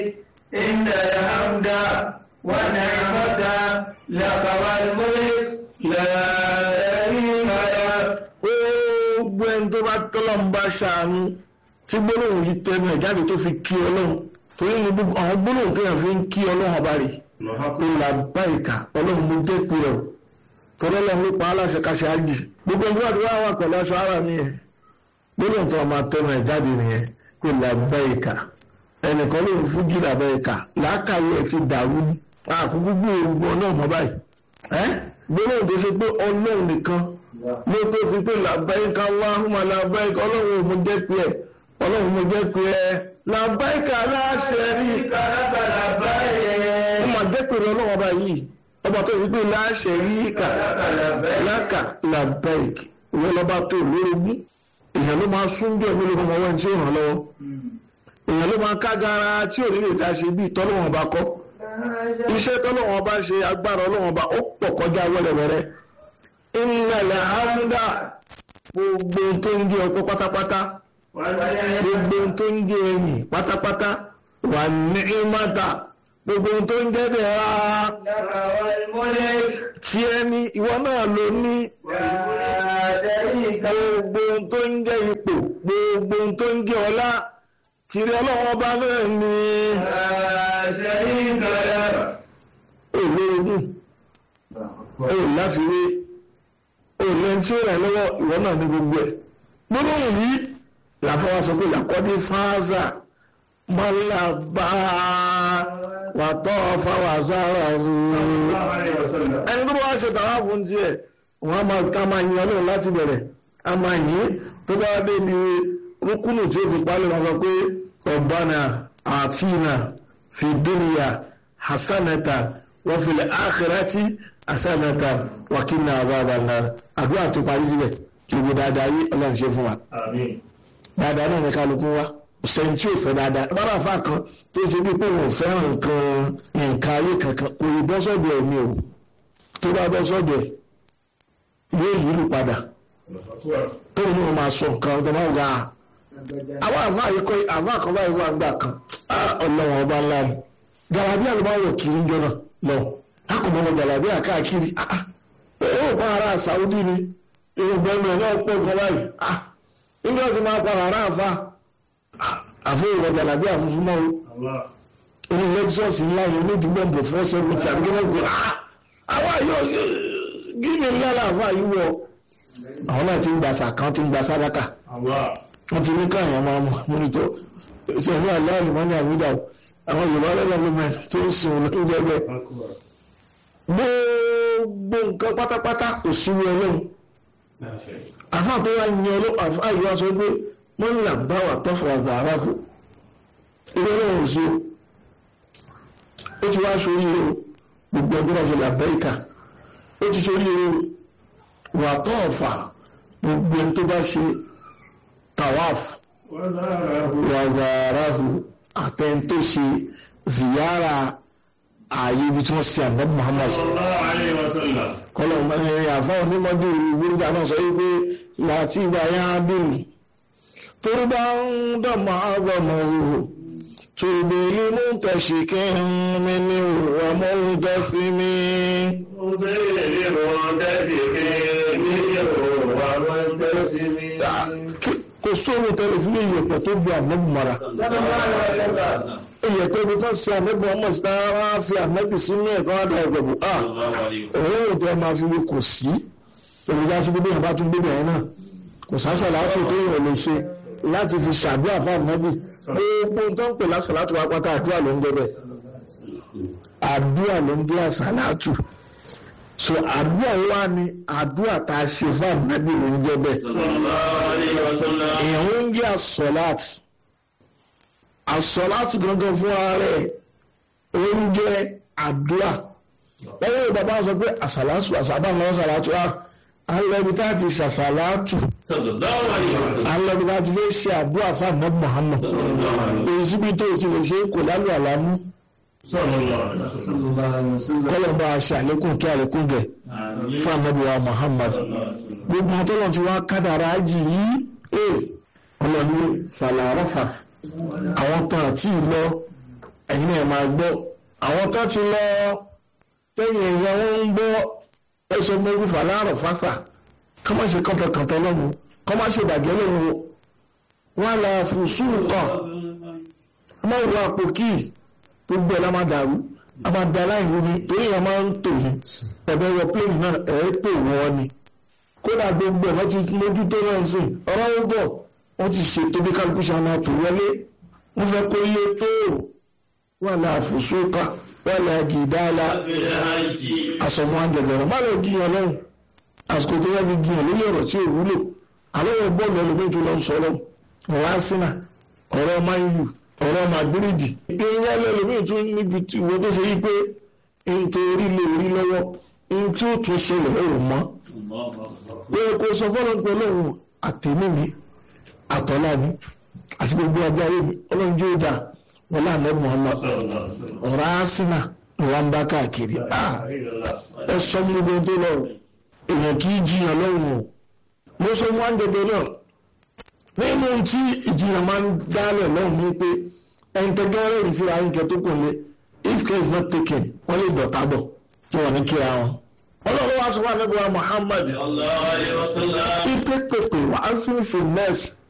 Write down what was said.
إن الحمد والنعمة لك والملك لا شريك لك gbogbo ẹni tó bá tọ́lọ́run bá ṣàánú tí gbólóhùn yìí tẹnu ẹ̀ jáde tó fi kí ọlọ́run torí ní gbogbo àwọn gbólóhùn tó yàn fi ń kí ọlọ́run ọba rè ó là bá ìka ọlọ́run mú dé pé ọ̀ torí ọlọ́run ló pa aláṣẹ káṣẹ ájì gbogbo ẹni tó bá ti wá wà pẹ̀lú aṣọ ara nìyẹn gbólóhùn tó máa tẹnu ẹ̀ jáde nìyẹn pé là bá ìka ẹnìkan ló ń fún jí là bá ìka làákàyè ẹ̀ ti dàrú ní àkókò gbòòrò ọlọ́run mọ́ báyìí ẹ́ gbólóhùn tó ṣe pé ọlọ́run nìkan ló tó fi pé làbáyíká Allahumma làbáyíká ọlọ́run ò mú jẹ́ pé ẹ̀ ọlọ́run mo jẹ́ pé ẹ làbáyíká aláṣẹ rí ó mà jẹ́ pé ọlọ́run ọba yìí ọba tó fi pé láṣẹ rí kà láka làbáyíká ìwé lọ́ba tó lórogún èèyàn ló máa sún bí ẹ̀mí lóko ọwọ́ ẹni tí ó ràn lọ́wọ́ èèyàn ló máa kágara tí ò ní lè dá ṣe bí tọ́lọ́wọ́n ọba kọ́ iṣẹ́ tọ́lọ́wọ́n ọba ṣe agbára ọlọ́wọ́n ọba ó pọ̀ kọjá wẹ́rẹ́wẹ́rẹ́ ìnàlẹ̀ hamda gbogbo tó ń jẹ ọkọ pátápátá gbogbo tó ń jẹ ẹyìn pátápátá wà ní ìmọ̀ta gbogbo tó ń jẹ dẹ̀ra لك والملك tí ẹni ìwọ náà ló ní لا شريك لك gbogbo tó ń jẹ ipò gbogbo tó ń jẹ ọlá tìrẹ ọlọ́wọ́ bá náà ní لا شريك لك olórogún ó láfiwé ó lẹ́ni tí ó rẹ̀ lọ́wọ́ ìwọ náà ní gbogbo ẹ̀ gbólóhùn yìí làfọwọ́ sọ pé làkọ́dé fáázà mọ́lábà wàtọ́ fáwàzára ẹni tó bá wá ṣe tàwa fún tiẹ̀ wọ́n á máa ká máa yan lóhùn láti bẹ̀rẹ̀ a máa yìn tó bá dé ibi rúkúnù tí ó fi palẹ̀ wọn sọ pé ọ̀bánà àtìnà fi dúnìyà hasanata wa fil akhirati hasanata wa qina adhaban nar àdúrà tó parí síbẹ̀ gbogbo dáadáa yí ọlọ́run ṣe fún wa dáadáa náà ní kálukú wa sẹ́yìn tí ò fẹ́ dáadáa bára àfa kan tó ṣe bí pé òun fẹ́ràn nǹkan nǹkan ayé kankan kò ì bọ́ sọ́dọ̀ ẹ̀ ní o tó bá bọ́ sọ́dọ̀ ẹ̀ yóò yílù padà tó ní o máa sọ nǹkan tó máa ga àwọn àfa yìí kọ́ àfa kan báyìí wà nígbà kan ọlọ́run ọba ńlá ni gàlàbí àlùbáwọ̀ kiri ń jọ́nà lọ akọ̀mọ́nà gàlàbí àkáàkiri ó pa ara Saudi ni irúgbọ́n náà pọ̀ gan báyìí nígbà tí máa padà rà àfa àfihàn ìwọ̀dà làbí àfúnfún mọ́ o ní lexus ńlá yẹn ní ìdúgbò bò fún seventy àbí kí wọ́n gbé àwọn yóò gíní ńlá làwọn àyè wọ àwọn náà ti ń gba sàkán ti ń gba sádákà wọ́n ti ní káyọ̀ máa mú nítorí sẹ́yìn aláàlú wọn ní àmúdà àwọn yorùbá lẹ́gbẹ̀ẹ́ gọ́ọ̀mẹ̀ntì tó ń sùn lóúnjẹ bẹ́ẹ̀ gbogbo nǹkan pátápátá kò síwú ọlọ́run àfa tó wá yan ọlọ́run àfa yìí wá sọ pé wọ́n là bá wà tọ́fọ̀ àzàrà kù ilé náà ò sí ó ti wá sórí o gbogbo ọdún náà fi là bẹ́ẹ̀ka ó ti sórí o wà tọ́ọ̀fà gbogbo ẹni tó bá ṣe tawaf wàzàrà kù àtẹni tó ṣe ziyara ààyè ibi tí wọ́n ṣe àná Muhammad kọlọ̀ mẹ́rin àfa onímọ̀dé ìwúrúdà náà sọ wípé láti ìgbà yẹn á bèrè torí bá ń dọ̀mọ́ àgọ́mọ̀ òhò tòbí mú tẹ̀síkẹ́ mi ní òwò amóhùnjẹ́ sí mi. kò sóhun tẹ́lẹ̀ fún ìyẹ̀pẹ̀ tó bu ànábì mara. ìyẹ̀pẹ̀ ibi tó ń ṣe ànábì ọmọ ìsìta wá fi ànábì sínú ẹ̀kọ́ àdá ìgbẹ̀bù. òun ò tẹ́ máa fi wé kò sí. èròjà sí gbogbo ìyàbá tún gbogbo ẹ̀ náà kò sáṣà láti tó yàn lè ṣe láti fi ṣàdúrà fún ànábì gbogbo tó ń pè lásàlátù wa pátá àdúrà ló ń jẹ bẹ́ẹ̀ àdúrà ló ń jẹ àsàlátù so àdúrà wa ni àdúrà tá a ṣe fún ànábì ló ń jẹ bẹ́ẹ̀ èèyàn ń jẹ àsọlátù àsọlátù gangan fún ara rẹ̀ ó ń jẹ àdúrà lẹ́yìn bàbá sọ pé àsàlátù àsàbà náà àsàlátù wa alẹ́bi tá a ti ṣàṣàlátù alẹ́bi tá a ti fẹ́ ṣe àdúrà fún ànábì Muhammad èyí síbi tó o ti lè ṣe kò lálù àlámú kọ́lọ̀ bá a ṣe àlékún kí àlékún gẹ̀ fún ànábì wa Muhammad gbogbo àtọ́lọ̀ tí wọ́n kádàrá jì yìí ẹ̀ ọlọ́ni fàlàrọ́fà àwọn tán àti ìlọ ẹ̀yin náà máa gbọ́ àwọn tó ti lọ lẹ́yìn èèyàn wọn ń gbọ́ ẹsẹ̀ mẹ́rin fàlàrọ̀ fàfà kọ́ má ṣe kọ́tọ̀kọ́tọ̀ lọ́nu kọ́ má ṣe bàjẹ́ lọ́nu wọn là fùsùn kọ́ a máa wọ àpò kíì gbogbo ẹ̀ la máa dàrú a máa da láìwú ni torí ẹ̀ máa ń tò ní ẹ̀bẹ̀ wọ pléènì náà ẹ̀ tò wọ́n ni kódà gbogbo ẹ̀ wọ́n ti mójútó náà sìn ọ̀rọ̀ ó bọ̀ wọ́n ti ṣètò bí kálukú ṣe máa tò wọlé wọ́n fẹ́ kó iye tó wà láà fùsùkà wà láà gìdáàlà aṣọ fún àjẹbẹ̀rẹ̀ má lọ gíyan lọ́rùn àsìkò tó yẹ fi gíyan lórí ọ̀rọ̀ tí ò wúlò àlọ́wọ́ bọ́ọ̀lù ẹlòmíì tó lọ sọ lọ́wọ́ ọ̀rọ̀ àsínà ọ̀rọ̀ máyù ọ̀rọ̀ màdúrídì pé wọ́n lẹ́lòmíì tún níbi tí ìwé tó ṣe yí pé nítorí lè rí lọ́wọ́ ní tí ó tún ṣẹlẹ̀ ẹ̀ ò mọ́ pé kò sọ fọ́lọ́ pé ọlọ́run àtẹ̀mí mi àtọ́lá mi àti gbogbo ọjọ́ ayé mi ọlọ́run jó dà wọ́n láàmú Muhammad ọ̀rọ̀ àsínà ló wá ń bá káàkiri ẹ sọ fún gbogbo tó lọ èèyàn kì í jiyàn lọ́rùn o mo sọ fún àǹdẹ̀dẹ̀ náà nínú tí ìjiyàn máa ń dálẹ̀ lọ́rùn ní pé ẹnitẹ́gẹ́rẹ́ rí síra ayíkẹ́ tó kùn lé if care is not taken wọ́n lè dọ̀tà bọ̀ tí wọ́n ní kíra wọn. ọlọ́run wá sọ fún àdébọ̀wá Muhammad ipe pèpè wà á sì fi nẹ́ẹ̀sì